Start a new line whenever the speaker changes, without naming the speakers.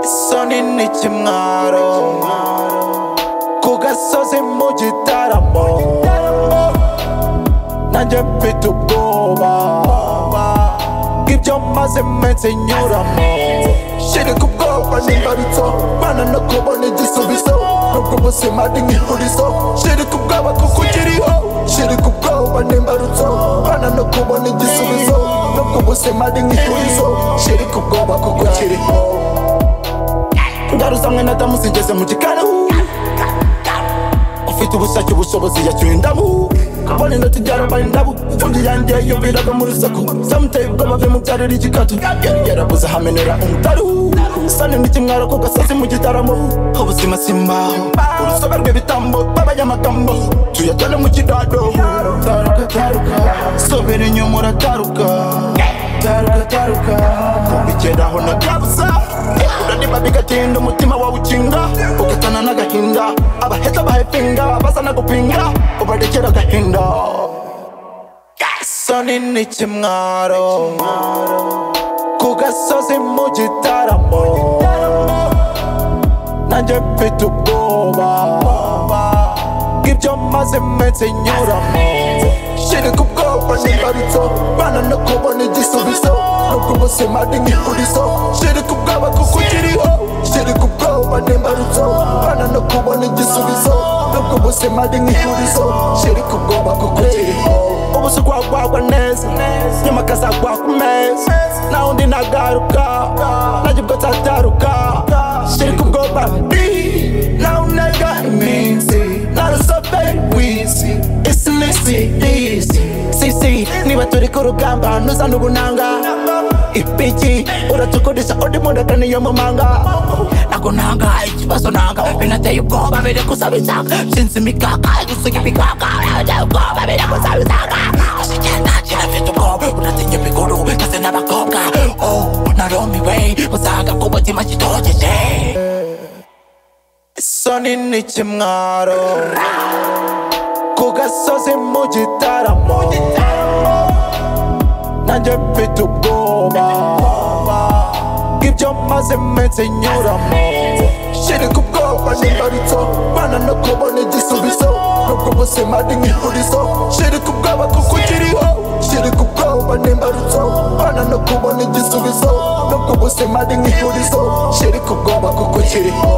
kinini cy'umwaro ku gasozi mu gitaramo nanjye mfite ubwoba bw'ibyo maze iminsi nyuramo shiri ku bwoba n'imbarutso bana no kubona igisubizo nubwo ubuzima ari nk'ihurizo shiri ku bwoba kuko ukiriho shiri ku bwoba n'imbarutso bana no kubona igisubizo nubwo ubuzima ari nk'ihurizo shiri ku bwoba kuko ukiriho ndaruza mwe na damu zigeze mu gikarahu ufite ubushake ubushobozi yacyuye indamu kubona inoti byarabaye indabu fundi yanjye yumviraga mu rusaku zamuteye ubwoba bwe mubyarira igikatu yari yarabuze ahamenera umutaru sani n'ikimwaro ku gasozi mu gitaramo ubuzima simbaho urusobe rw'ibitambo b'abanyamagambo tuyatone mu kidado taruka taruka sobera inyuma urataruka taruka taruka kubigeraho na kabusa uraniba bigatinda umutima wawe ukinga ugatana n'agahinda abaheza bahepinga bazana gupinga ubarekera agahinda soni n'ikimwaro ku gasozi mu gitaramo nanjye mfite ubwoba bw'ibyo maze iminsi nyuramo shiri ku bwoba n'imbarutso bana no kubona igisubizo nubwo ubuzima ari nk'ihurizo shiri ku bwoba kuko ukiriho shiri ku bwoba n'imbarutso bana no kubona igisubizo nubwo ubuzima ari nk'ihurizo shiri ku bwoba kuko ukiriho ubusa gwagwagwa neza nyuma akazagwa ku meza naho undi nagaruka najye ubwo nzataruka shiri ku bwoba naho unaga iminsi narusobeye wizi isi n'isi isi sisi niba turi ku rugamba ntuzane ubunanga ipiki uratukodesha undi mundaka niyo mumanga ntabwo nanga ikibazo nanga binateye ubwoba biri gusaba isanga sinzi imikaka gusuka ibikaka biteye ubwoba biri gusaba isanga gusa igenda kirafite ubwoba uratinya ibikuru ndetse n'abakobwa oh narumiwe uzaga ku mutima kitogeje isoni n'ikimwaro ku gasozi mu gitaramo nanjye mfite ubwoba bw'ibyo maze iminsi nyuramo shiri ku bwoba n'imbarutso bana no kubona igisubizo nubwo ubuzima ari nk'ihurizo shiri ku bwoba kuko ukiriho shiri ku bwoba n'imbarutso bana no kubona igisubizo nubwo ubuzima ari nk'ihurizo shiri ku bwoba kuko ukiriho